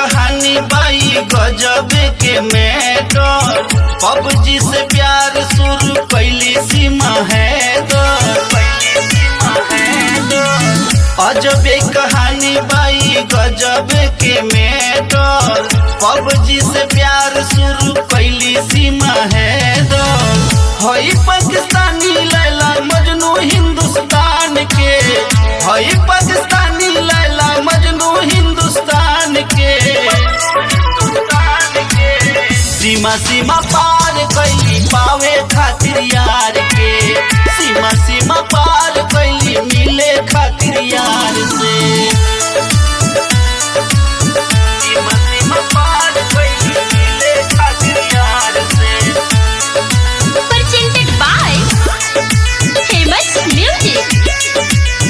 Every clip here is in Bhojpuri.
कहानी बाई गजब के मैटर पबजी से प्यार शुरू कैली सीमा है दो अजबे कहानी बाई गजब के मैटर पबजी से प्यार शुरू कैली सीमा है दो हई पाकिस्तानी लैला मजनू हिंदुस्तान के हई पाकिस्तानी लैला मजनू हिंदुस्तान के सीमा सीमा पार कैली पावे खातिर यार के सीमा सीमा पार कैली मिले खातिर यार से सीमा सीमा पार कैली मिले खातिर यार से presented by Famous Music.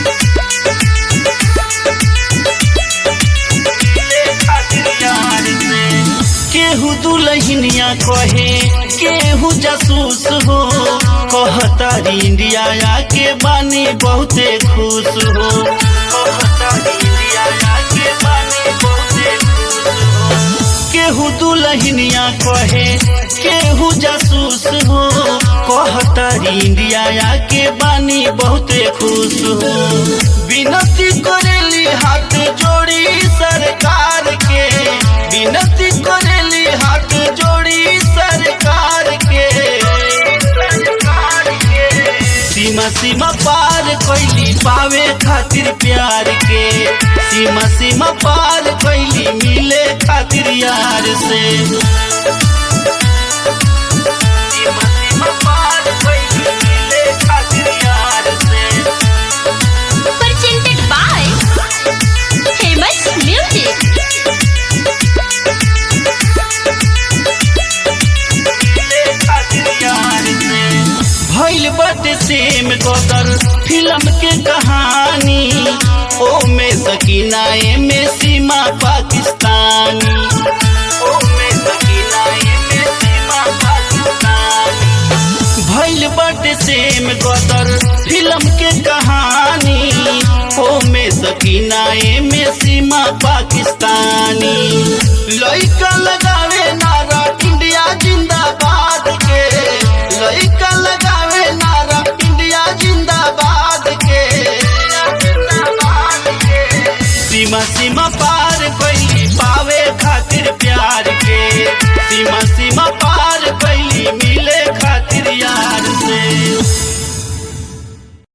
केहू दुलहिनिया कहे केहू जासूस हो कहतारी इंडिया आके बानी बहुते खुश हो कहतारी इंडिया आके बानी बहुते खुश हो। केहू दुलहिनिया कहे केहू जासूस हो कहतारी इंडिया आके बानी बहुते खुश हो विनती करेली हाथ जोड़ी सरकार के विनती करेली हाथ जोड़ी सरकार के सीमा सीमा पार कैली पावे खातिर प्यार के सीमा सीमा पार कैली मिले खातिर यार से सीमा सीमा पार कैली मिले खातिर यार से Presented by Famous Music. भइल बटे सेम कदर फिल्म के कहानी ओ में सकीना ए में सीमा पाकिस्तानी ओ में सकीना ए में सीमा पाकिस्तानी भइल बटे सेम कदर फिल्म के कहानी ओ में सकीना ए में सीमा पाकिस्तानी लइका लगावे नारा इंडिया जिंदाबाद के लइका लगावे नारा इंडिया जिंदाबाद के सीमा सीमा पार कोई पावे खातिर प्यार के सीमा